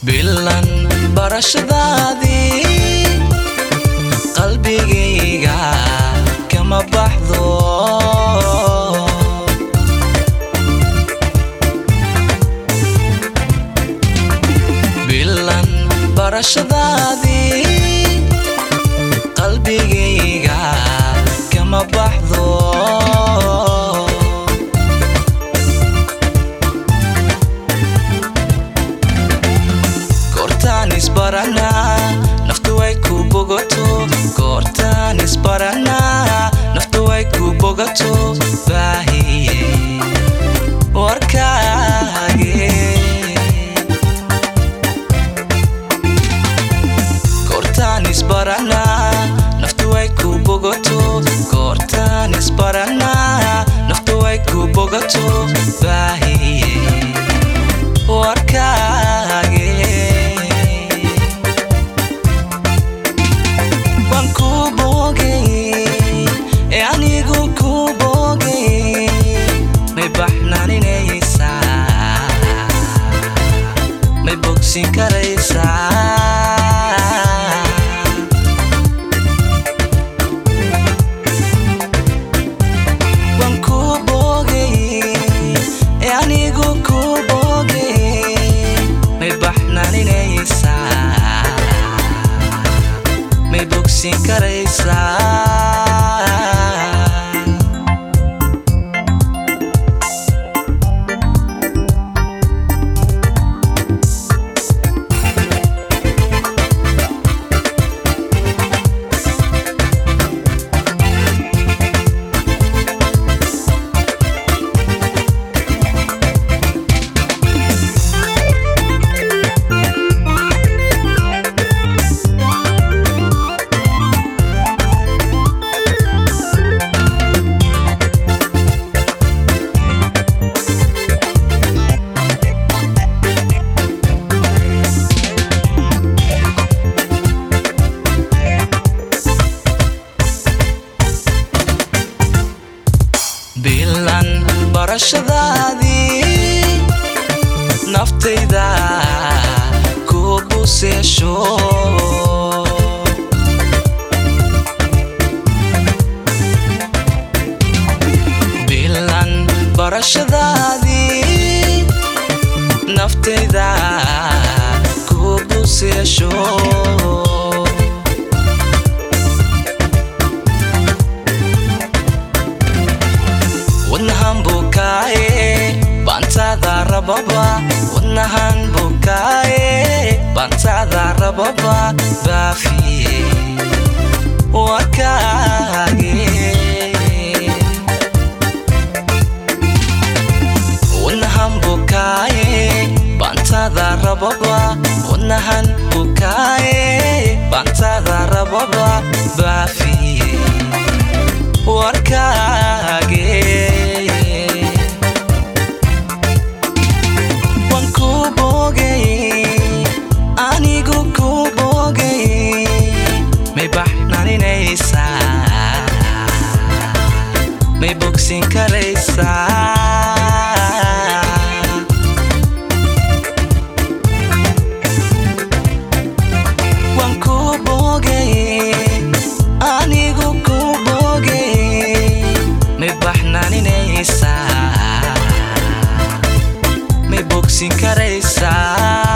bilan barashadaadii qalbigayga kama baxdo bilan barashadaadii qalbigayga kama baxdo goortaan isbaranaa naftu way ku bogato goortaan isbaranaa naftu way ku bogato baahiye warkaage goortaan isbaranaa naftu way ku bogato goortaan isbaranaa naftu way ku bogato baahiye warkaage waan ku boogay ee anigu ku boogay may baxnaninaysaa may bogsin karaysaa waan ku boogay ee anigu ku boogay may baxnaninaysaa may bogsin karaysaa bilan barashadaadii naftayda ku buseesho bilan barashadaadii naftayda ku buseesho wadnahan bukaaye baantaada rababa wadnahan bukaaye baantaada rababa baafiye warkaage wadnahan bukaaye baantaada rababa wadnahan bukaaye baantaada rababa baafiye warkaage waan ku boogay anigu ku boogay may baxnaninaysaa may bogsin karaysaa waan ku boogay anigu ku boogay may baxnaninaysaa may bogsin karaysaa